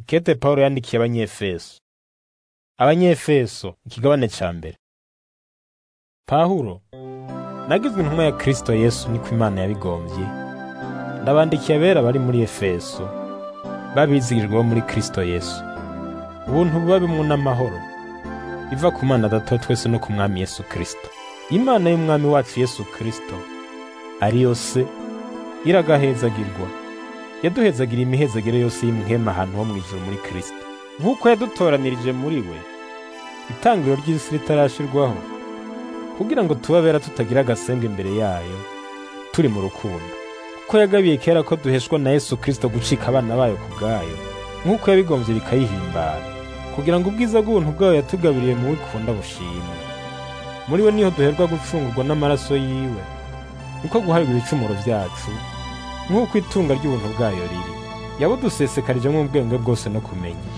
Ikete Pawulo yandikiye Abanyefeso. Abanyefeso ikigabane ca mbere. Pawulo nagizwe intumwa ya Kristo Yesu niko Imana yabigombye. Ndabandikiye abera bari muri Efeso babizigirwa bo muri Kristo Yesu. Ubuntu buba bimwe n'amahoro biva ku Mana Data wa twese no ku Mwami Yesu Kristo. Imana y'Umwami wacu Yesu Kristo ariyo se iragahezagirwa yaduhezagira imihezagire yose y'imwema ahantu ho mw'ijuru muri Kristo nk'uko yadutoranirije muri we itangiriro ry'isi ritarashirwaho kugira ngo tubabera tutagira agasembwa imbere yayo turi mu rukundo kuko yagabiye kera ko duheshwa na Yesu Kristo gucika abana bayo ku bwayo nk'uko yabigombye bikayihimbara kugira ngo ubwiza bw'ubuntu bwayo yatugabiriye mu wikunda bushimwe muri we niho duherwa gucungurwa n'amaraso yiwe niko guharirwa ibicumuro vyacu nk'uko itunga ry'ubuntu bwayo riri yabudusesekarije ubwenge bwose no kumenya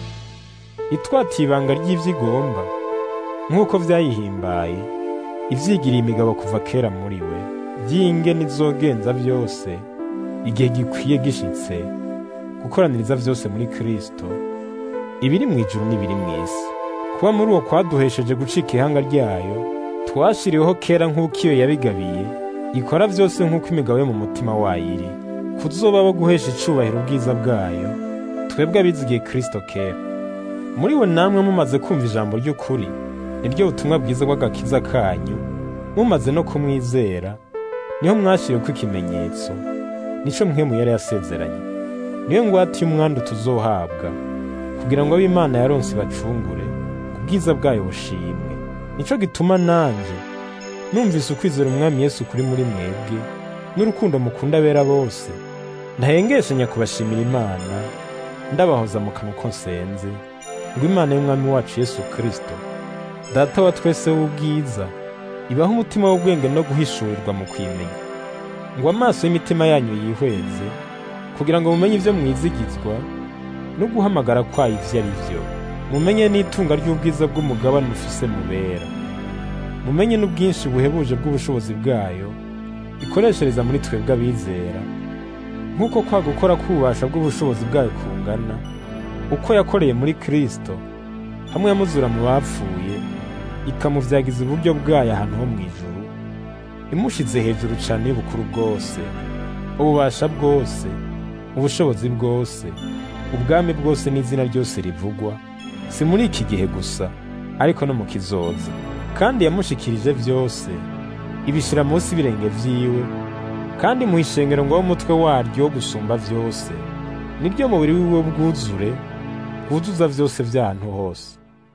itwatiye ibanga ry'ivyo igomba nk'uko vyayihimbaye ivyigiriye imigabo kuva kera muri we vy'ingene izogenza vyose igihe gikwiye gishitse gukoraniriza vyose muri Kristo ibiri mw'ijuru n'ibiri mw'isi kuba muri uwo kwaduhesheje gucika ihanga ryayo twashiriweho kera nk'uko iyo yabigabiye ikora vyose nk'uko imigabo yo mu mutima wayo iri kuzoba abo guhesha icubahiro ubwiza bwayo twebwe abizigiye Kristo kera muri we namwe mumaze kumva ijambo ry'ukuri niryo butumwa bwiza bw'agakiza kanyu mumaze no kumwizera niho mwashiriweko ikimenyetso nico mpwemu yari yasezeranye niyo ngwate y'umwandu tuzohabwa kugira ngo ab'Imana yaronse bacungure ku bwiza bwayo bushimwe nico gituma nanje numvise ukwizera umwami Yesu kuri muri mwebwe n'urukundo mukunda abera bose ntahengeshanya kubashimira Imana ndabahoza mu kanwa ko nsenze ngo Imana y'umwami wacu Yesu Kristo data wa twese w'ubwiza ibaho umutima w'ubwenge no guhishurirwa mu kwimenya ngo amaso y'imitima yanyu yihweze kugira ngo mumenye ivyo mwizigizwa no guhamagara kwayo ivyo ari vyo mumenye n'itunga ry'ubwiza bw'umugabane ufise mubera mumenye n'ubwinshi buhebuje bw'ubushobozi bwayo ikoreshereza muri twebwe abizera nk'uko kwa gukora k'ububasha bw'ubushobozi bwayo kungana uko yakoreye muri Kristo hamwe yamuzura mu bapfuye ikamuvyagiza uburyo bwayo ahantu ho mw'ijuru imushize hejuru cane y'ubukuru bwose ububasha bwose ubushobozi bwose ubwami bwose n'izina ryose rivugwa si muri iki gihe gusa ariko no mu kizoza kandi yamushikirije vyose ibishira munsi y'ibirenge vyiwe kandi muha ishengero ngo w'umutwe waryo wo gusumba vyose niryo mubiri wiwe bwuzure bwuzuza vyose vy'ahantu hose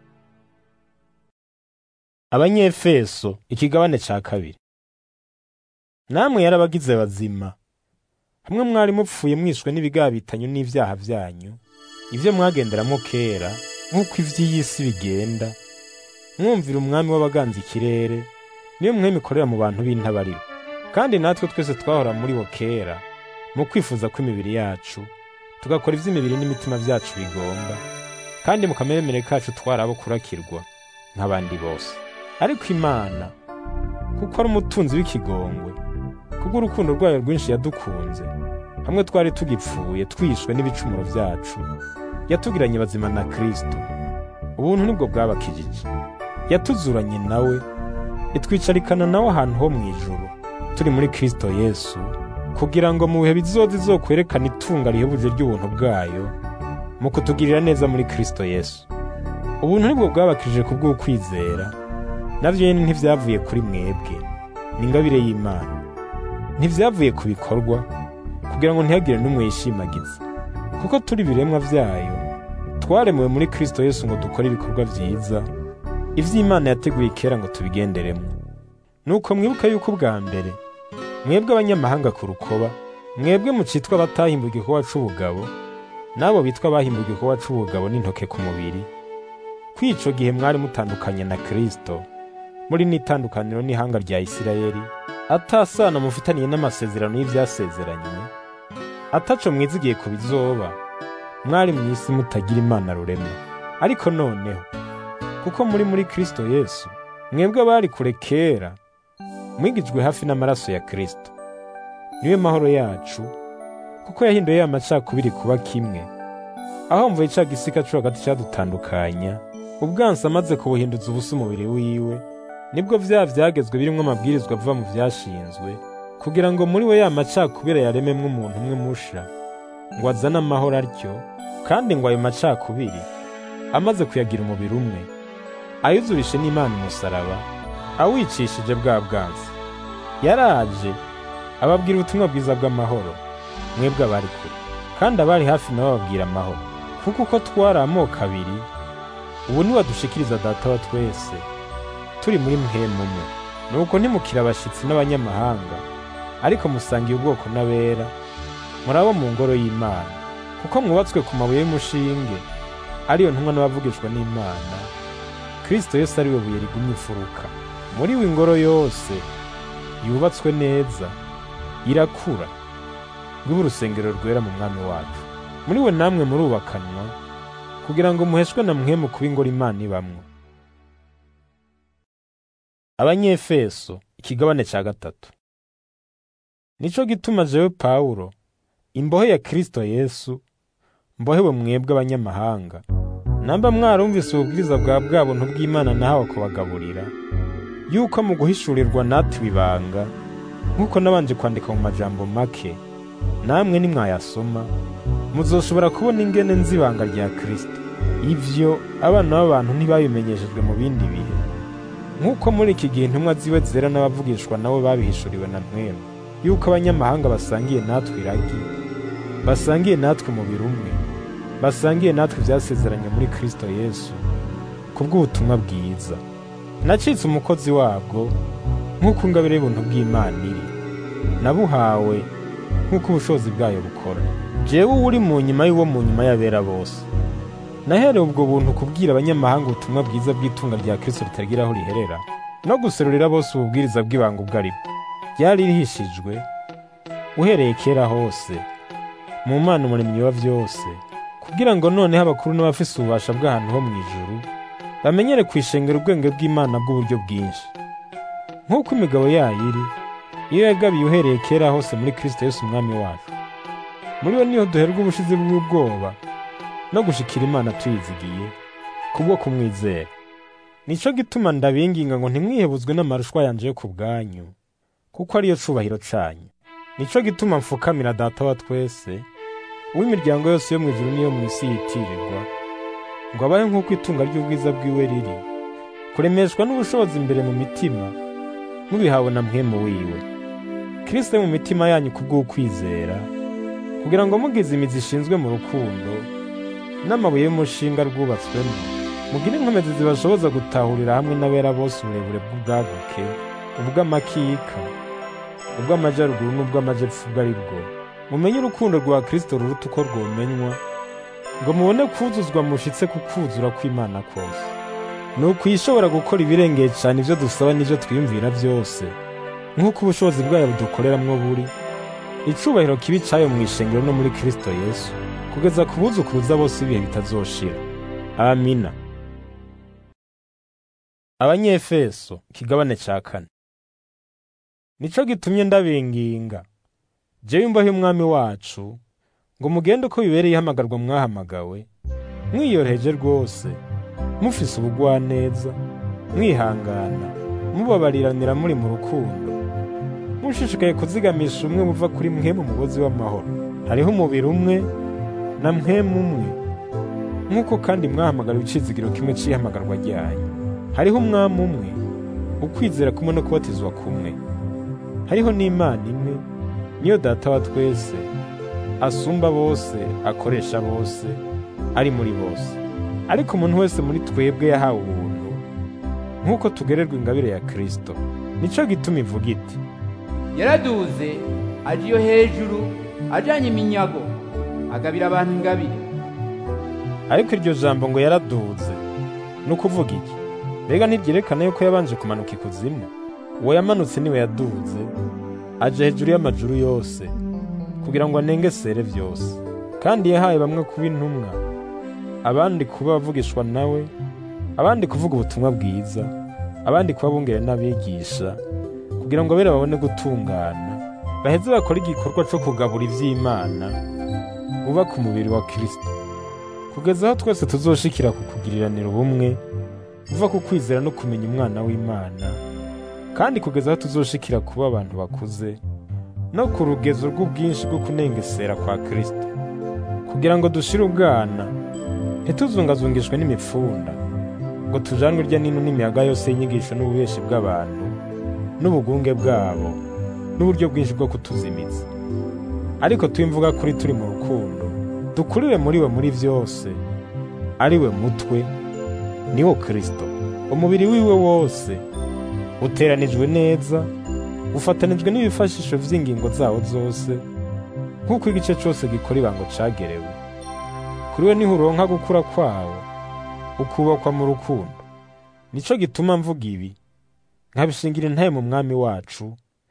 abanyefeso ikigabane ca kabiri namwe yarabagize bazima hamwe mwari mupfuye mwishwe n'ibigabitanyo n'ivyaha vyanyu ivyo mwagenderamo kera nk'uko ivy'iyi si bigenda mwumvira umwami w'abaganza ikirere niyo mwemi ikorera mu bantu b'intabariro kandi natwe twese twahora muri wo kera mu kwifuza kw'imibiri yacu tugakora ivy'imibiri n'imitima vyacu bigomba kandi mu kameremere kacu twari abo kurakirwa nk'abandi bose ariko imana kuko ari umutunzi w'ikigongwe kubw'urukundo rwayo rwinshi yadukunze hamwe twari tugipfuye twishwe n'ibicumuro vyacu yatugiranye bazima na kristo ubuntu nibwo bwabakijije yatuzuranye nawe itwicarikana nawe ahantu ho mw'ijuru turi muri kristo yesu kugira ngo mu bihe bizoza izokwerekana itunga rihebuje ry'ubuntu bwayo mu kutugirira neza muri kristo yesu ubuntu nibwo bwabakijije kubw'ukwizera navyo nyene ntivyavuye kuri mwebwe ni ingabire y'imana ntivyavuye ku bikorwa kugira ngo ntihagire n'umwe yishimagiza kuko turi ibiremwa vyayo twaremewe muri kristo yesu ngo dukore ibikorwa vyiza ivy'imana yateguye kera ngo tubigenderemwo nuko mwibuka yuko ubwa mbere mwebwe abanyamahanga ku rukoba mwebwe mucitwa abatahimbwe igikorwa c'ubugabo n'abo bitwa abahimbwe igikorwa c'ubugabo n'intoke ku mubiri kw'ico gihe mwari mutandukanye na kristo muri n'itandukaniro n'ihanga rya isirayeli atasano mufitaniye n'amasezerano y'ivyasezeranywe ataco mwizigiye ku bizoba mwari mw'isi mutagira imana rurema ariko noneho kuko muri muri kristo yesu mwebwe abari kure kera mwigijwe hafi n'amaraso ya kristo niwe mahoro yacu kuko yahinduye ya macakubiri kuba kimwe aho mvuye ca gisika co hagati cadutandukanya ubwansi amaze kubuhinduza ubusa umubiri wiwe nibwo vya vyagezwe birimwo amabwirizwa ava mu vyashinzwe kugira ngo muri we ya macakubiri yarememwo umuntu umwe musha ngo azane amahoro atyo kandi ngo ayo macakubiri amaze kuyagira umubiri umwe ayuzurishe n'imana umusaraba awicishije bwa bwansi yaraje ababwira ubutumwa bwiza bw'amahoro mwebwe abari kure kandi abari hafi nabo bababwira amahoro kuko uko twari amoko abiri ubu ntiwadushikiriza data wa twese turi muri mpemu umwe nuko ntimukire abashitsi n'abanyamahanga ariko musangiye ubwoko n'abera murabo mu ngoro y'imana kuko mwubatswe ku mabuye y'umushinge ariyo ntumwa n'abavugishwa n'imana kristo yesu ari we buye rigumye imfuruka muri we ingoro yose yubatswe neza irakura rwiba urusengero rwera mu mwami wacu muri we namwe murubakanwa kugira ngo muheshwe na mwemu kuba ingoro imana ibamwo abanyefeso ikigabane cya gatatu nico gituma jewe pawulo imbohe ya kristo yesu mbohewe mwebwe abanyamahanga namba mwarumvise ububwiriza bwa bwa buntu bw'imana nahawe kubagaburira yuko mu guhishurirwa natwe ibanga nk'uko nabanje kwandika mu majambo make namwe nimwayasoma muzoshobora kubona ingene nzi ibanga rya kristo ivyo abana b'abantu ntibabimenyeshejwe mu bindi bihe nk'uko muri iki gihe intumwa ziwe zera n'abavugishwa nabo babihishuriwe na mwemu yuko abanyamahanga basangiye natwe iragi basangiye natwe umubiri umwe basangiye natwe ivyasezeranye muri kristo yesu kubw'ubutumwa bwiza nacitse umukozi wabwo nk'uko ingabire y'ubuntu bw'imana iri nabuhawe nk'uko ubushobozi bwayo bukora jewe uri mu nyuma y'uwo mu nyuma y'abera bose nahereye ubwo buntu kubwira abanyamahanga ubutumwa bwiza bw'itunga rya kristo ritagira aho riherera no guserurira bose ububwiriza bw'ibanga ubwo ari bwo ryari rihishijwe uhereye kera hose mu mana umuremyi wa vyose kugira ngo noneho abakuru n'abafise ububasha bw'ahantu ho mu ijuru bamenyere kwishengera ubwenge bw'imana bw'uburyo bwinshi nk'uko imigabo yayo iri iyo yagabiye uhereye kera hose muri kristo yesu umwami wacu muri we niho duherwa ubushizi bw'ubwoba no gushikira imana tuyizigiye kubwo kumwizera nico gituma ndabinginga ngo ntimwihebuzwe n'amarushwa yanje yo ku bwanyu kuko ariyo cubahiro canyu nico gituma mfukamira data wa twese uw'imiryango yose yo mu ijuru n'iyo mu isi yitirirwa ngo abahe nk'uko itunga ry'ubwiza bwiwe riri kuremeshwa n'ubushobozi imbere mu mitima mubihawe na mwemu wiwe kristo mu mitima yanyu kubw'ukwizera kugira ngo mugize imizi ishinzwe mu rukundo n'amabuye y'umushinga rwubatswemo mugire inkomezi zibashoboza gutahurira hamwe n'abera bose uburebure bw'ubwaguke ubw'amakika ubw'amajyaruguru n'ubw'amajepfo ubwo ari bwo mumenye urukundo rwa kristo ruruta uko rwomenywa ngo mubone kuzuzwa mushitse ku kuzura kw'imana kose ni ukwishobora gukora ibirengeye cyane ibyo dusaba n'ibyo twiyumvira byose nk'uko ubushobozi bwayo budukoreramwo buri icubahiro kibi cayo mu ishengero no muri kristo yesu kugeza ku buzukuruza bose ibihe bitazoshira amina abanyefeso ikigabane ca kane nico gitumye ndabinginga jewe imbohe y'umwami wacu ngo mugende uko bibereye ihamagarwa mwahamagawe mwiyoroheje rwose mufise ubugwaneza mwihangana mubabariranira muri mu rukundo mushishikaye kuzigamisha umwe muva kuri mwe mu mugozi w'amahoro hariho umubiri umwe na mwemu umwe nk'uko kandi mwahamagara icizigiro kimwe c'ihamagarwa ryanyu hariho umwami umwe ukwizera kumwe no kubatizwa kumwe hariho n'imana imwe niyo data wa twese asumba bose akoresha bose ari muri bose ariko umuntu wese muri twebwe yahawe ubuntu nk'uko tugererwa ingabire ya kristo nico gituma ivuga iti yaraduze aje iyo hejuru ajanye iminyago agabira abantu ingabire ariko iryo jambo ngo yaraduze ni ukuvuga iki mbega ntiryerekana yuko yabanje kumanuka ikuzimu uwo yamanutse niwe yaduze aje hejuru y'amajuru yose kugira ngo anengesere byose kandi yahaye bamwe kuba intumwa abandi kuba abavugishwa nawe abandi kuvuga ubutumwa bwiza abandi kuba bungere n'abigisha kugira ngo abera babone gutungana baheze bakora igikorwa cyo kugabura iby'imana bubaka umubiri wa kristo kugeza aho twese tuzoshikira ku kugiriranira ubumwe buva ku kwizera no kumenya umwana w'imana kandi kugeza aho tuzoshikira kuba abantu bakuze no ku rugezo rw'ubwinshi bwo kunengesera kwa kristo kugira ngo dushire ubwana ntituzungazungishwe n'imipfunda ngo tujanwe irya nino n'imiyaga yose y'inyigisho n'ububeshi bw'abantu n'ubugunge bwabo n'uburyo bwinshi bwo kutuzimiza ariko twimvuga kuri turi mu rukundo dukurire muri we muri byose ari we mutwe ni wo kristo umubiri wiwe wose uteranijwe neza ufatanijwe n'ibifashisho vy'ingingo zawo zose nk'uko igice cose gikora ibango cagerewe kuri we niho uronka gukura kwawo ukubakwa mu rukundo nico gituma mvuga ibi nkabishingira intaye mu mwami wacu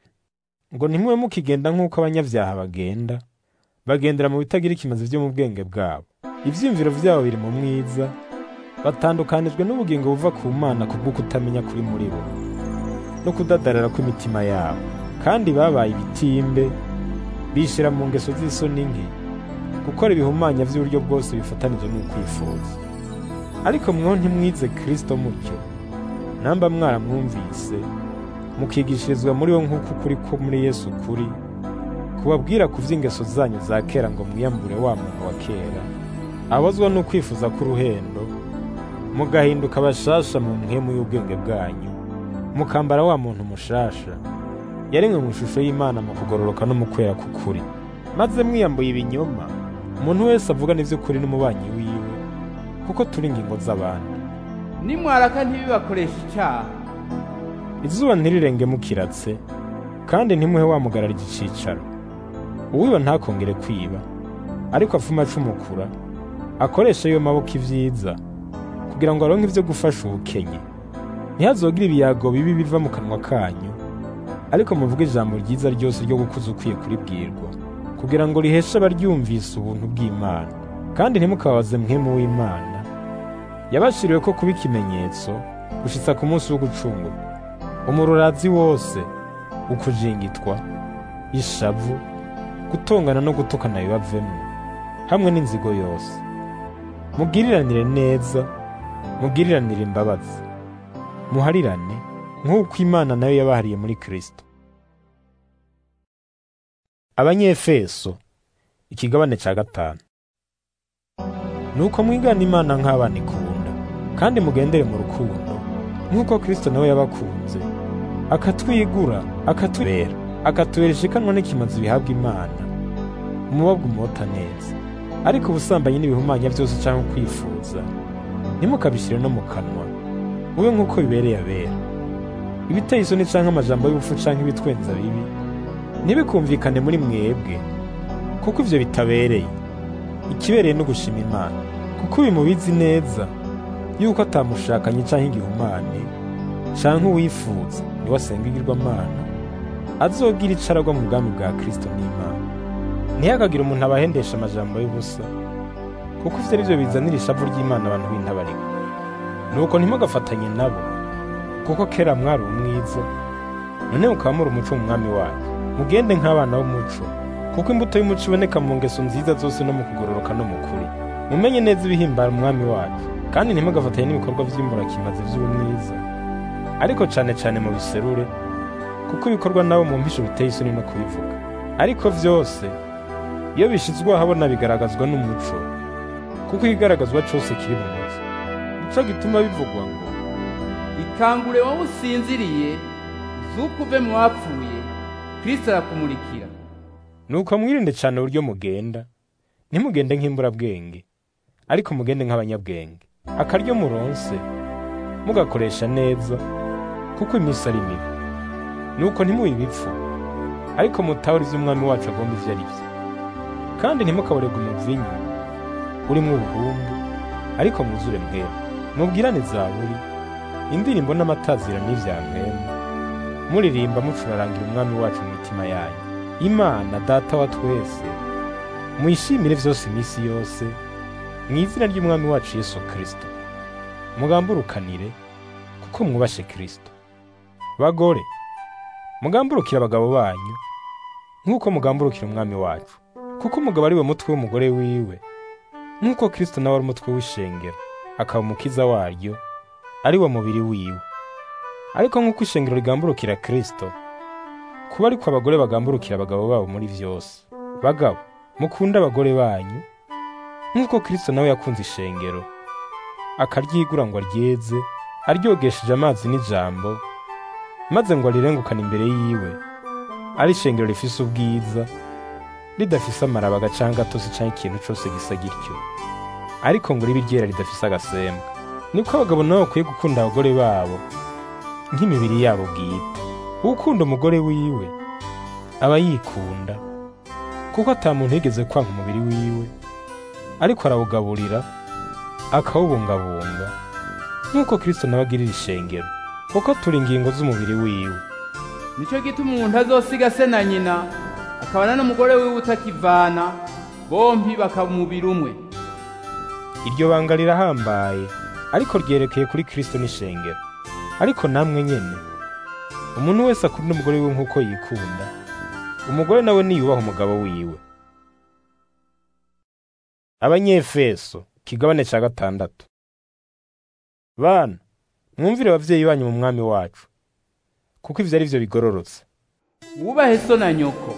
ngo ntimube mukigenda nk'uko abanyabyaha bagenda bagendera mu bitagira ikimazi vyo mu bwenge bwabo ivyiyumviro vyabo biri mu mwiza batandukanijwe n'ubugingo buva ku mana kubwo kutamenya kuri muri bo no kudadarara kw'imitima yabo kandi babaye ibitimbe bishira mu ngeso z'isoni nke gukora ibihumanya vy'uburyo bwose bifatanije n'ukwifuza ariko mweho ntimwize kristo mutyo namba mwaramwumvise mukigishirizwa muri wo nk'uko ukuri ko muri yesu kuri kubabwira ku vy'ingeso zanyu za kera ngo mwiyambure wa muntu wa kera abazwa n'ukwifuza k'uruhendo mugahinduka bashasha mu mpwemu y'ubwenge bwanyu mukambara wa muntu mushasha yaremwe mu ishusho y'imana mu kugororoka no mu kwera k'ukuri maze mwiyambuye ibinyoma umuntu wese avugana ivy'ukuri n'umubanyi wiwe kuko turi ingingo z'abandi nimwaraka ntibibakoresha icyaha izuba ntirirenge mukiratse kandi ntimuhe wamugarara igicicaro uwiba ntakongere kwiba ariko afuma acumukura akoresha ayo maboko ivyiza kugira ngo aronke ivyo gufasha ubukenye ntihazogire ibiyago bibi biva mu kanwa kanyu ariko muvuge ijambo ryiza ryose ryo gukuza ukwiye kuribwirwa kugira ngo riheshe abaryumvise ubuntu bw'imana kandi ntimukababaze mwemu w'imana yabashiriwe ko kuba ikimenyetso gushitsa ku munsi wo gucungurwa umururazi wose ukujingitwa ishavu gutongana no gutukana bibavemwo hamwe n'inzigo yose mugiriranire neza mugiriranire imbabazi muharirane nk'uko imana nayo yabahariye muri kristo abanyefeso ikigabane ca gatanu nuko mwigana imana nk'abana ikunda kandi mugendere mu rukundo nk'uko kristo nawe yabakunze akatwigura akatubera akatubera ishikanwa n'ikimazi bihabwa imana umubabwa umota neza ariko ubusambanyi n'ibihumanya byose cyangwa kwifuza ntimukabishyire no mu kanwa mube nk'uko bibereye abera ibiteye isoni canke amajambo y'ubupfu canke ibitwenza bibi ntibikumvikane muri mwebwe kuko ivyo bitabereye ikibereye no gushima imana kuko uyu mubizi neza yuko atamushakanye canke igihumane canke uwifuza niwe asenga igirwamana azogira ico aragwa mu bwami bwa kristo n'imana ntihakagire umuntu abahendesha amajambo y'ubusa kuko ivyo arivyo bizanira ishavu ry'imana abantu b'intabarika nuko ntimugafatanye nabo kuko kera mwari umwiza none mukaba muri umuco mu mwami wacu mugende nk'abana b'umuco kuko imbuto y'umuco iboneka mu ngeso nziza zose no mu kugororoka no mu kuri mumenye neza ibihimbara umwami wacu kandi ntimugafatanye n'ibikorwa vy'imburakimazi vy'ubumwiza ariko cane cane mu biserure kuko ibikorwa nabo mu mpisho biteye isoni no kubivuga ariko vyose iyo bishizwe ahabona bigaragazwa n'umuco kuko ikigaragazwa cose kiri mu muco nico gituma bivugwa ngo ikangure wowe usinziriye zuko uve mu bapfuye kristo arakumurikira nuko mwirinde cane uburyo mugenda ntimugende nk'imburabwenge ariko mugende nk'abanyabwenge akaryo muronse mugakoresha neza kuko iminsi ari mibi nuko ntimube ibipfu ariko mutahura ivyo umwami wacu agomba ivyo ari vyo kandi ntimukaborega umuvinyu urimwo ubuhumbu ariko mwuzure mwema mubwirane zaburi indirimbo n'amatazira n'ivya mwema muririmba mucurarangira umwami wacu mu mitima yanyu imana data wa twese muyishimire vyose iminsi yose mu izina ry'umwami wacu yesu kristo mugamburukanire kuko mwubashe kristo bagore mugamburukire abagabo banyu nk'uko mugamburukira umwami wacu kuko umugabo ari we mutwe w'umugore wiwe nk'uko kristo nawe ari umutwe w'ishengero akaba umukiza waryo ari wo mubiri wiwe ariko nk'uko ishengero rigamburukira kristo kuba ariko abagore bagamburukira abagabo babo muri vyose bagabo mukunde abagore banyu nk'uko kristo nawe yakunze ishengero akaryigura ngo aryeze aryogesheje amazi n'ijambo maze ngo arirengukane imbere yiwe ari ishengero rifise ubwiza ridafise amarabaga canke gatosi canke ikintu cose gisa gityo ariko ngo ribe iryera ridafise agasembwa niko abagabo nabo bakwiye gukunda abagore babo nk'imibiri yabo bwite ukunda umugore wiwe aba yikunda kuko ata muntu yigeze kwanga umubiri wiwe ariko arawugaburira akawubungabunga nk'uko kristo nawe agirira ishengero kuko turi ingingo z'umubiri wiwe nicyo gituma umuntu azosiga se na nyina akabana n'umugore wiwe utakivana bompi bakaba umubiri umwe iryo banga rirahambaye ariko ryerekeye kuri kristo n'ishengero ariko namwe nyene umuntu wese akunda umugore wiwe nk'uko yikunda umugore nawe niyubaha umugabo wiwe abanyefeso kigabane ca gatandatu bana mwumvire abavyeyi banyu mu mwami wacu kuko ivyo ari vyo bigororotse wubahe so na nyoko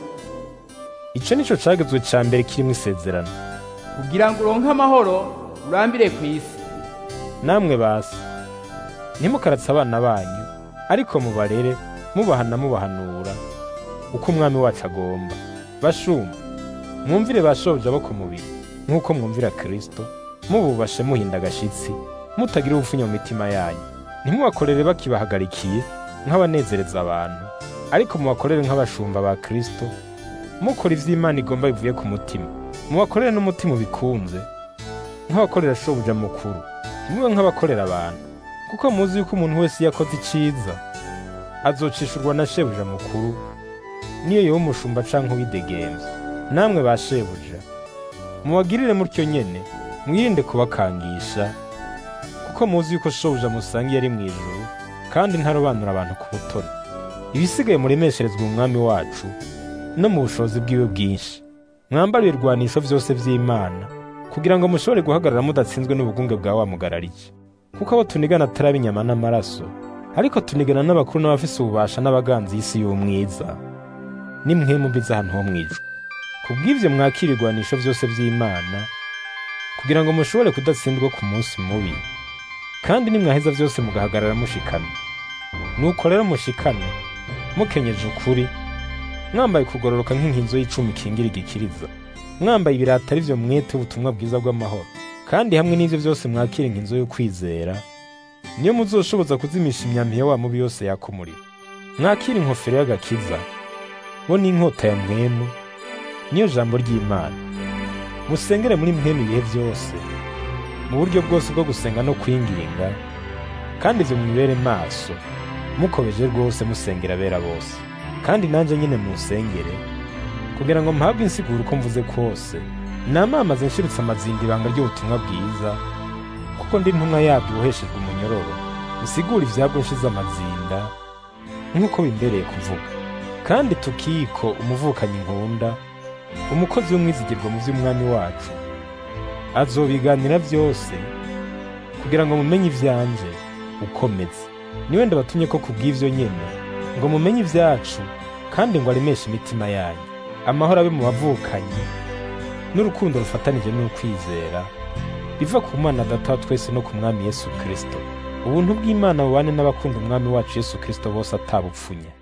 ico nico cagezwe ca mbere kirimwo isezerano kugira ngo uronke amahoro urambire ku isi namwe basi ntimukaratse abana banyu ariko mubarere mubahana mubahanura uko umwami wacu agomba bashumba mwumvire bashoboje abo ku mubiri nk'uko mwumvira kristo mububashe muhinda agashitsi mutagira ubupfunya mu mitima yanyu ntimubakorere bakibahagarikiye nk'abanezereza abantu ariko mubakorere nk'abashumba ba kristo mukora ivy'imana igomba bivuye ku mutima mubakorere n'umutima ubikunze nk'abakorera shobuja mukuru ntimube nk'abakorera abantu kuko muzi yuko umuntu wese iyo akoze iciza azocishurwa na shebuja mukuru niyo yoba umushumba canke uwidegemvya namwe ba shebuja mubagirire mutyo nyene mwirinde kubakangisha kuko muzi yuko shobuja musangiye ari mw'ijuru kandi ntarobanura abantu ku butoni ibisigaye muremesherezwa umwami wacu no mu bushobozi bwiwe bwinshi mwambare ibirwanisho vyose vy'imana kugira ngo mushobore guhagarara mudatsinzwe n'ubugunge bwa wa mugararike kuko abo tunigana atari inyama n'amaraso ariko tunigana n'abakuru n'abafise ububasha n'abaganzi y'isi y'umwiza nimwe mumbiza ahantu ho mw'ijuru kubw'ivyo mwakira ibigwanisho vyose vy'imana kugira ngo mushobore kudatsindwa ku munsi mubi kandi nimwaheza vyose mugahagarara mushikamye nuko rero mushikame mukenyeje ukuri mwambaye kugororoka nk'inkinzo y'icumi ikingira igikiriza mwambaye ibirata ari vyo mwete ubutumwa bwiza bw'amahoro kandi hamwe n'ivyo vyose mwakira inkinzo yo kwizera niyo muzoshoboza kuzimisha imyambi ya wa mubi yose yaka umuriro mwakira inkofero y'agakiza bo n'inkota ya mwemu niyo jambo ry'imana musengere muri mwemu ibihe vyose mu buryo bwose bwo gusenga no kwinginga kandi ivyo mwibere maso mukobeje rwose musengera abera bose kandi nanje nyine munsengere kugira ngo mpabwe insiguro uko mvuze kose namamaze nshiritse amazinda ibanga ry'ubutumwa bwiza kuko ndi ntumwa yabyo uboheshejwe umunyororo usigura ivyabwo nshize amazinda nk'uko bimbereye kuvuga kandi tukiko umuvukanyi nkunda umukozi w'umwizigirwa mu vy'umwami wacu azobiganira vyose kugira ngo mumenye ivyanje ukomeze niwe ndabatumye ko kubw'ivyo nyene ngo mumenye ivyacu kandi ngo aremeshe imitima yanyu amahoro abe mu bavukanyi n'urukundo rufatanije n'ukwizera biva ku mana data wa twese no ku mwami yesu kristo ubuntu bw'imana bubane n'abakunda umwami wacu yesu kristo bose atabupfunya